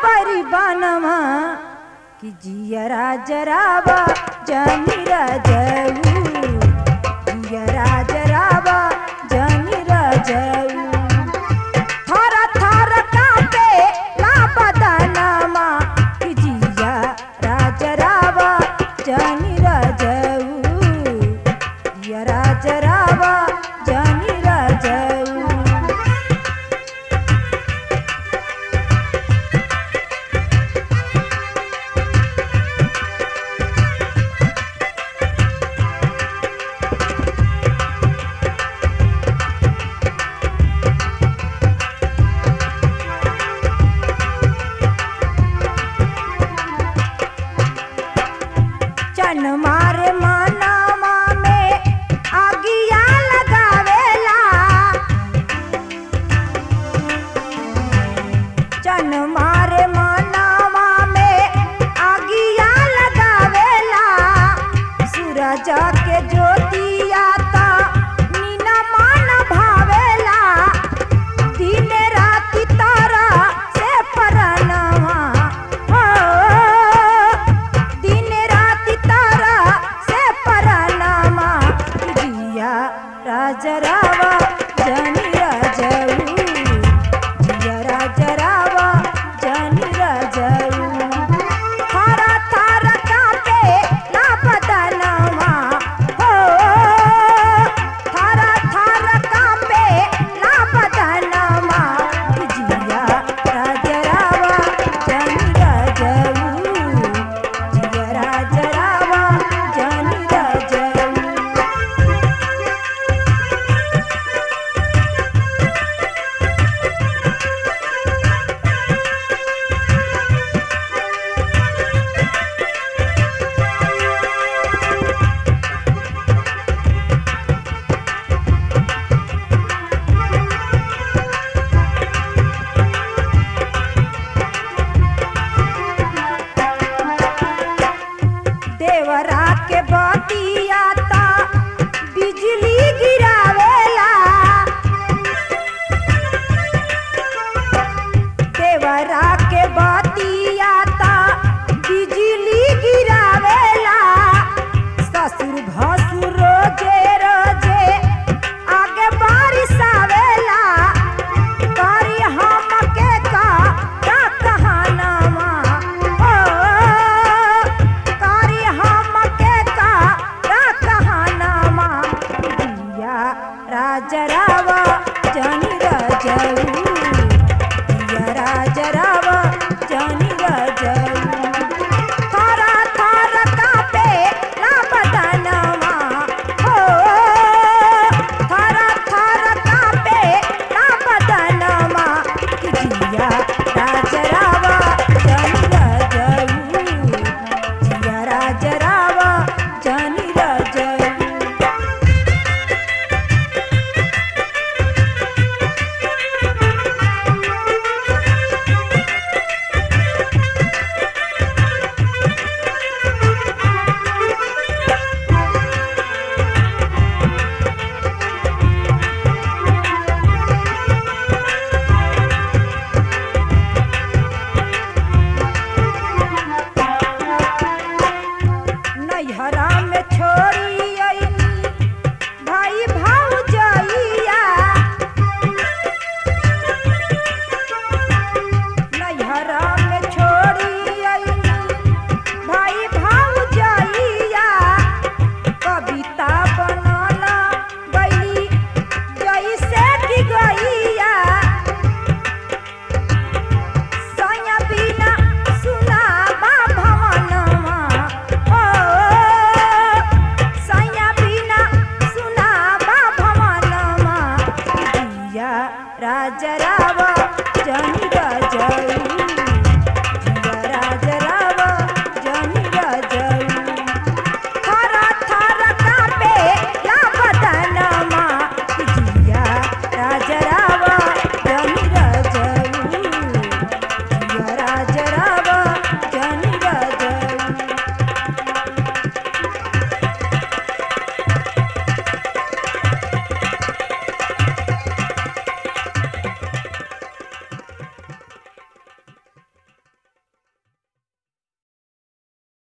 परी बनवा कि जियरा जरावा जमीरा जऊ जियरा जरावा जमीरा जऊ थर थर कापे ला बदनमा कि जिया राजरावा जमीरा जऊ जिया राजरावा जमीरा जऊ चन मारे मानावा में आगिया लगावेला चन मारे मानावा में आगिया लगावेला सूरज के ज्योतिया ता नीना मान भावेला दिन राति तारा से परनवा हो दिन राति तारा से परनमा जिया राजरावा जनी राजऊ जिया राजरावा जनी राजऊ थारा थारा कापे ना बदनवा हो थारा थारा कापे ना बदनवा जिया राजरावा जनी राजऊ जिया राजरावा जनी राजऊ देवरा के बतिया ता बिजली गिरावेला देवरा के बतिया ता बिजली गिरावेला ससुर भसुर रोजे रोजे आगे बारिश आवेला करी हमके का का कहानवा ओ करी हमके का का कहानवा दिया राजरावा जनी राजऊ दिया राजरावा जनी राजऊ थारा थारा कापे ला बदनवा हो थारा थारा कापे ला बदनवा कि जिया राजरावा जनी राजऊ जिया राजरावा जनी राजऊ नैहरा में छोड़ी अइनी भाई भाउजइया नैहरा में छोड़ी अइनी भाई भाउजइया कविता बनला गई जैसे कि गईया सैया बिना सुनाबा भवनमा हो सैया बिना सुनाबा भवनमा दिया राजरावा जनी राजऊ